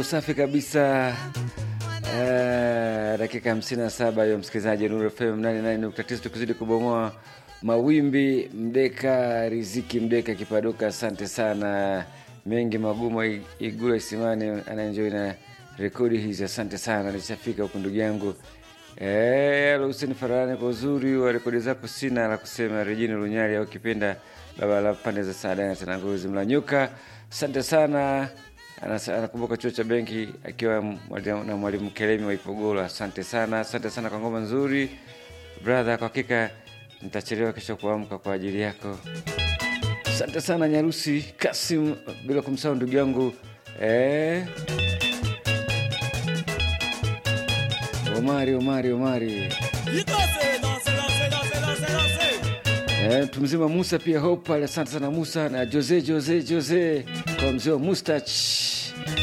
safi kabisa. Uh, dakika hamsini na saba hiyo msikilizaji Nuru FM 88.9 tukizidi kubomoa mawimbi. Mdeka Riziki Mdeka Kipaduka, asante sana. Mengi magumu Igula Isimani anaenjoi na rekodi hizi, asante sana. Nishafika huku ndugu yangu Eh, Hussein Farani kwa uzuri wa rekodi zako, sina la kusema. Rejini Lunyari au kipenda baba la pande za Saadani Tananguzi Mlanyuka, asante sana. Anasa- Anakumbuka chuo cha benki akiwa mwalimu- na mwalimu Kelemi wa Ipogolo, asante sana. Asante sana kwa ngoma nzuri brother, kwa hakika nitachelewa kesho kuamka kwa ajili yako. Asante sana Nyarusi Kasim, bila kumsahau ndugu yangu eh, Omari Omari Omari Danse, danse, danse, danse, danse, danse. Eh, mtu mzima Musa pia Hope pale, asante sana Musa na Jose Jose Jose kwa mzee wa Mustach